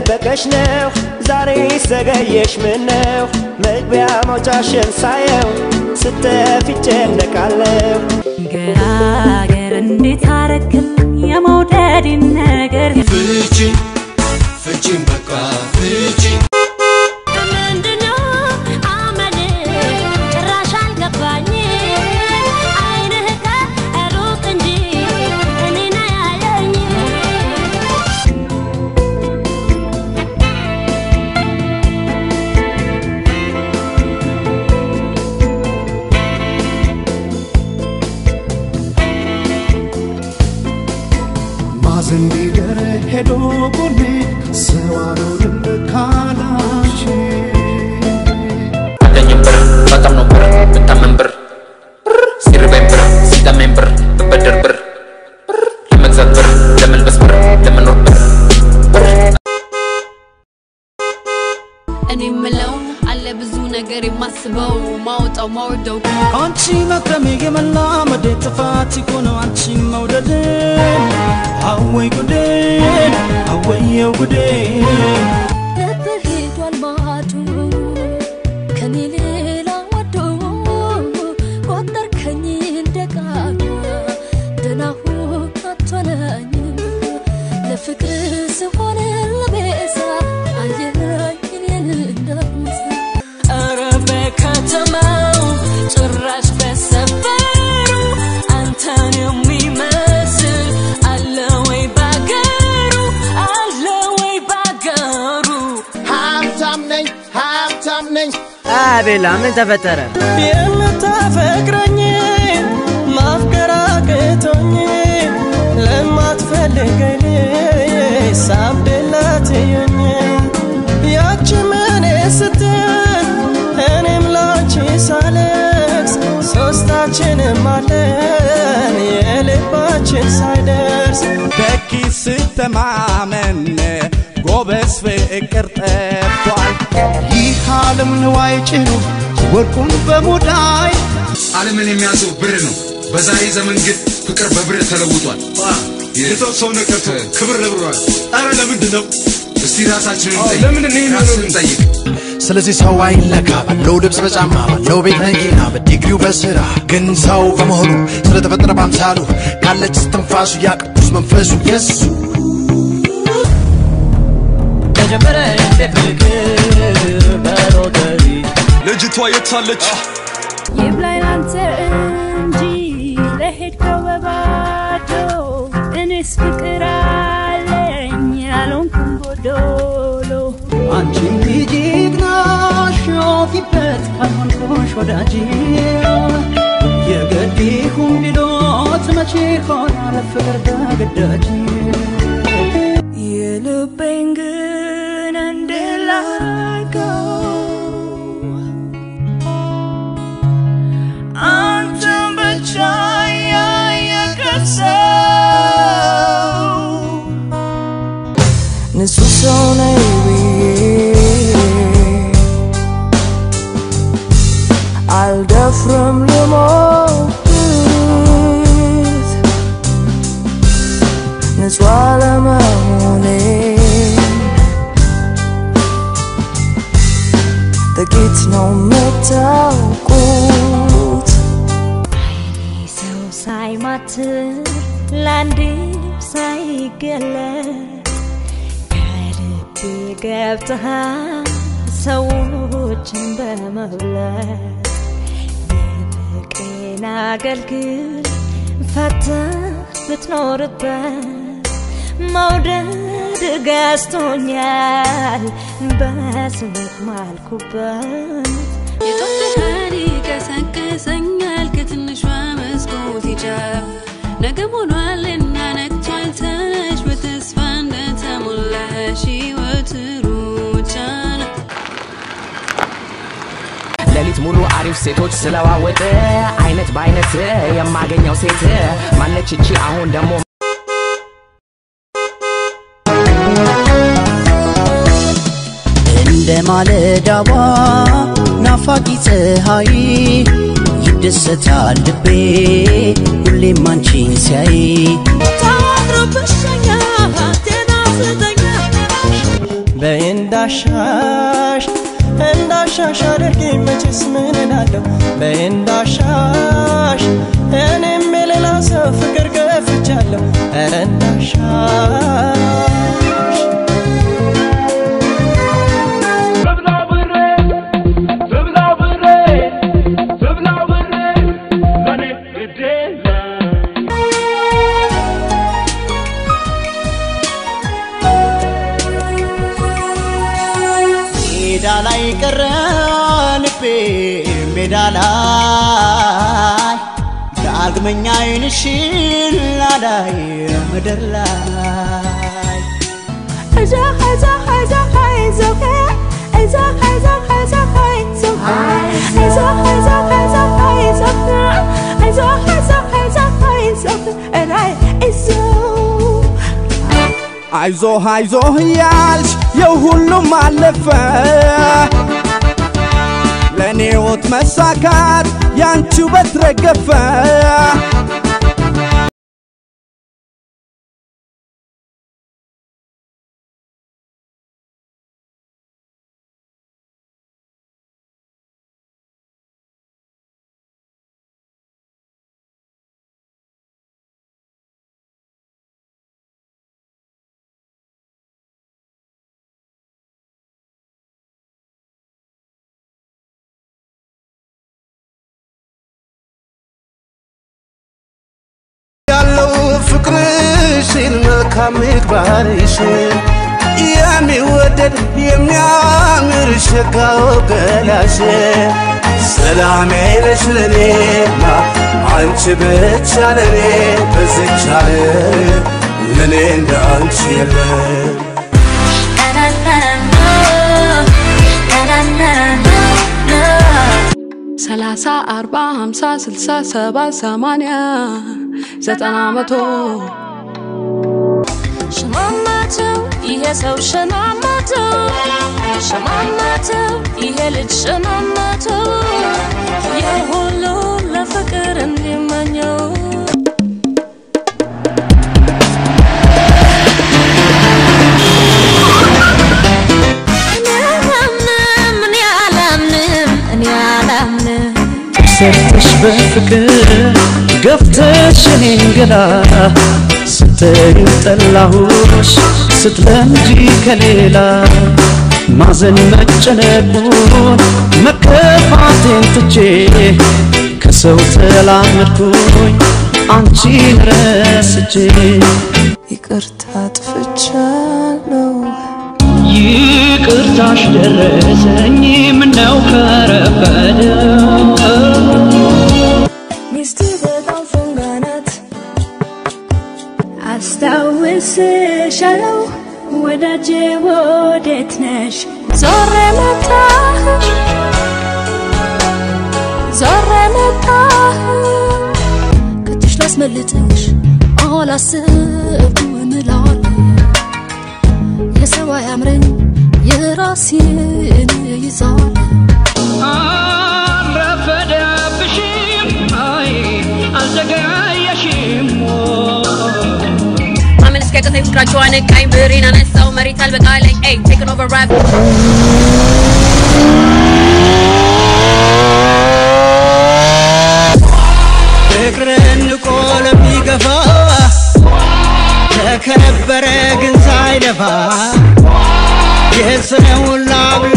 እየጠበቀሽ ነው ዛሬ ዘገየሽ ምነው መግቢያ መውጫሽን ሳየው ስተፊ ጨነቃለሁ ገራገር እንዴት አረክል የመውደድን ነገር ፍቺ ፍቺን በቃ ፍቺ ምንድነው አመል ጭራሽ አልገባኝ አይንህ ከሩቅ እንጂ እኔን አያየኝ ማዘን ቢገር ሄዶ ጎኔ ሰው አልሆንም ካላንቺ አለኝም ብር በጣም ነው ብር ብታመን ብር ሲርበኝ ብር ሲጠመኝ ብር ብበደር ብር ለመግዛት ብር ለመልበስ ብር ለመኖር ብር እኔ ምለው አለ ብዙ ነገር የማስበው ማውጣው ማውርደው አንቺ መክረሜ የመላመዴ ጥፋት ይሆነ አንቺ መውደድ አወይ ጉዴ አወየው ጉዴ ነበር ሄዷል ማዶ ከኔ ሌላ ወዶ ቆጠርከኝ እንደ ቃና ደናሁ አትሆነኝም ለፍቅር ስሆን ለቤዛ አየኸኝ እኔን እንዳምሳ ኧረ በከተማው ጭራሽ በሰፈሩ አንተን የሚመስል አለ ወይ ባገሩ አለ ወይ ባገሩ ሀብታም ነኝ ሀብታም ነኝ አቤላ ምን ተፈጠረ የምታፈቅረኝ ማፍቀር አቅቶኝ ለማትፈልገኝ ሳብደላትየኝ ያቺ እኔ ስትል እኔም ላንቺ ሳለቅስ ሶስታችንም አለን የልባችን ሳይደርስ በኪስ ስተማመን ጎበዝ ፍቅር ጠፍቷል ይህ ዓለም ንዋይ ጭኑ ወርቁን በሙዳይ ዓለምን የሚያዘው ብር ነው። በዛሬ ዘመን ግን ፍቅር በብር ተለውጧል። የሰው ሰው ነቀርቶ ክብር ለብሯል። አረ ለምንድን ነው? እስቲ ራሳችንን እንጠይቅ። ለምንድን ነው ራስን እንጠይቅ። ስለዚህ ሰው አይለካ ባለው ልብስ በጫማ ባለው ቤት መኪና በዲግሪው በስራ ግን ሰው በመሆኑ ስለተፈጠረ ባምሳሉ ካለች ስትንፋሱ ያ ቅዱስ መንፈሱ የሱ ተጀመረ እንደ ፍቅር በሎተሪ ልጅቷ የታለች? ይብላኝ ላንተ እንጂ ለሄድከው በባዶ እኔስ ፍቅር አለኝ ያልሆንኩም ጎዶሎ አንቺም ልጅ ግናሽ ፊበት ካልሆንኩሽ ወዳጅ የገዲሁም ቢሎት መቼ ሆናል ፍቅር በግዳጅ የልቤን ግን እንድላርገው አንተን ብቻ ያየከሰው ንጹህ ሰው ነኝ ብዬ አልደፍርም ልሞት ንጹህ አለመሆኔን ጥቂት ነው የምታውቁት ሰው ሳይማትር ለአንድም ሳይገለጥ ከልብ ገብተሃል ሰዎችን በመብለት የፍቅሬን አገልግል ፈተህ ብትኖርበት መውደድ ገዝቶኛል በስምህ ማልኩበት የጦር ብርሃን ይቀሰቅሰኛል ከትንሿ መስኮት ጫፍ ነገም ሆኗልና ነግቷል ተነሽ በተስፋ እንደተሞላሽ ሕይወት ሩጫ ነው። ሌሊት ሙሉ አሪፍ ሴቶች ስለዋወጥ አይነት በአይነት የማገኘው ሴት ማነች እቺ አሁን ደግሞ እንደ ማለዳዋ ናፋቂ ፀሐይ ይደሰታል ልቤ ሁሌም አንቺን ሲያይ እንዳሻሽ አድርጊኝ መቼስ ምን እላለሁ በእንዳሻሽ እኔም የሌላ ሰው ፍቅር ገፍቻለሁ ኧረ እንዳሻሽ ሜዳ ላይ ቀረ ልቤ ሜዳ ላይ ዳግመኛ አይንሽን ላላይ ምድር ላይ አይዞህ አይዞህ እያልሽ የሁሉም አለፈ ለእኔ ሕይወት መሳካት ያንቺ ውበት ረገፈ ያለው ፍቅርሽን መልካም ምግባርሽን የሚወደድ የሚያምር ሸጋው ገላሽ ሰላሜ ነሽ ለኔማ አንቺ ብቻ ለኔ በዚች ዓለም ለኔ እንደ አንቺ የለም ሰላሳ አርባ ሀምሳ ስልሳ ሰባ ሰማንያ ዘጠና መቶ ሸማማተው ይሄ ሰው ሸማማተው ሸማማተው ይሄ ልጅ ሸማማተው ይህ ሁሉ ለፍቅር እንዲመኘው እኔ አላምንም እኔ አላምንም እኔ አላምንም ሰርተሽ በፍቅር ገፍተሽ እኔን ገላ ስትዩ ጠላሁሽ ስትለምጂ ከሌላ ማዘን መጨነቁን መከፋቴን ትቼ ከሰው ተላመድኩኝ አንቺን ረስቼ ይቅርታ አጥፍቻለሁ ይቅርታሽ ደረሰኝ ምነው ከረፈደ ሚስት በጣም ፉንጋ ናት አስታውስሻለሁ ወዳጄ ወዴት ነሽ ዞሬ መጣህ ዞሬ መጣህ ከትሽ ላስመልጥሽ አላስብም እምላለሁ የሰው አያምረኝ የራሴን ይዛል አልረፈደብሽም አይ አልዘገየሽም ማመን እስኪያቅተኝ ፍቅራቸው አነቃኝ ብሬን አነሳው መሬት አልበቃለኝ ኤይ ቴክን ኦቨር ራፕ ፍቅርን ንቆ ለሚገፋ ተከበረ ግን ሳይለፋ የስነውን ላብ